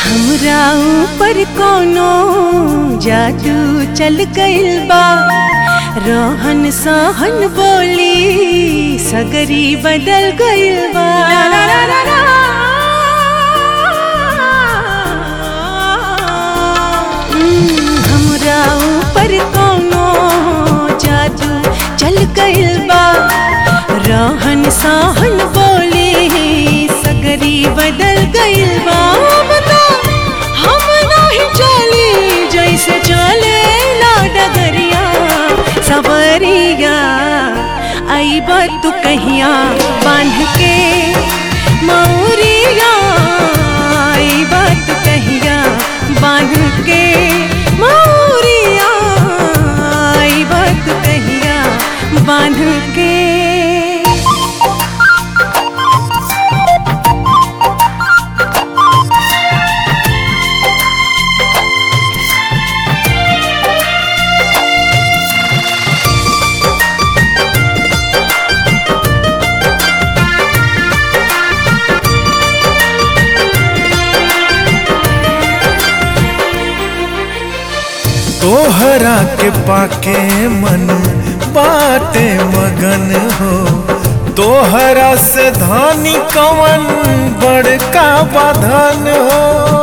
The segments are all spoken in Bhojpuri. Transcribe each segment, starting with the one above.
हमरा ऊपर कोनो जादू चल गइल बा रोहन सहन बोली सगरी बदल गइल बा हम्म, हमरा ऊपर कोनो जादू चल गइल बा रोहन सहन बोली सगरी बदल गइल बा बता हम नहीं चली जैसे चले ला डगरिया सवरिया आई तू कहिया बांध के मौरिया आई तू कहिया बांध के मौरिया आई तू कहिया बांध के तोहरा के पाके मन बाटे मगन हो तोहरा से धानी कवन बड़का बाधन हो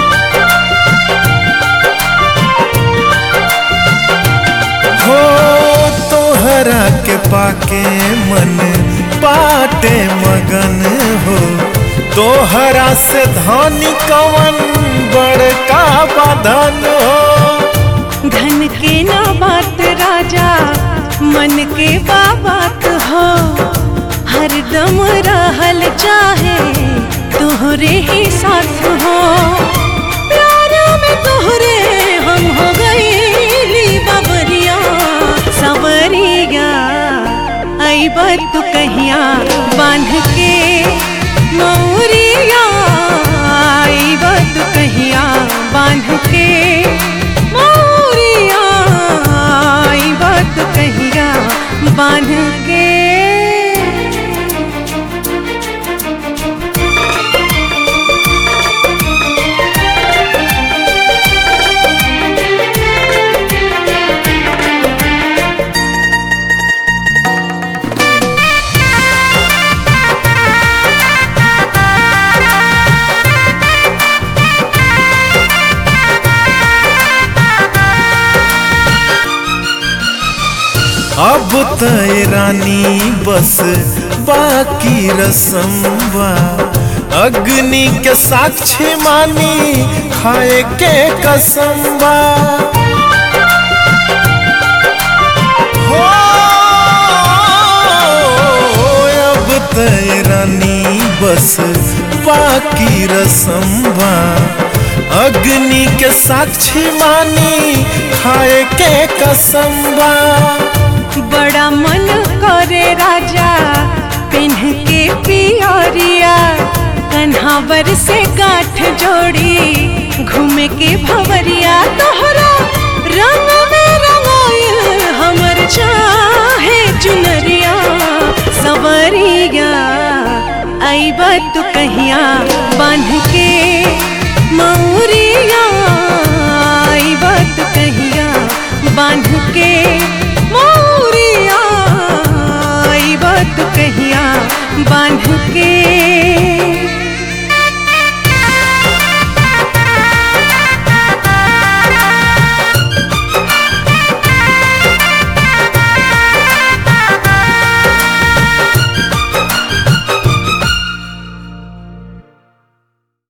हो तोहरा के पाके मन बाटे मगन हो तोहरा से धानी कवन बड़का बाधन हो धन के ना बात राजा मन के बात हो हरदम रहल चाहे तोहरे ही साथ हो प्यार में तोहरे हम हो गईली बाबरिया सवरिया आई तू कहिया बांध के मौरिया आई तू कहिया बांध के मौरिया आई तू कहिया बांध के अब तय रानी बस बाकी रसमवा अग्नि के साक्षी मानी खाए के कसमवा हो अब तय रानी बस बाकी रसमवा अग्नि के साक्षी मानी खाए के कसमवा बड़ा मन करे राजा पिन्ह के पियरिया कन्हावर से गांठ जोड़ी घूमे के भवरिया तोहरा रंग में रंगाइल हमर चाहे चुनरिया सवरिया आई तू कहिया बांध के मौरिया आई तू कहिया बांध के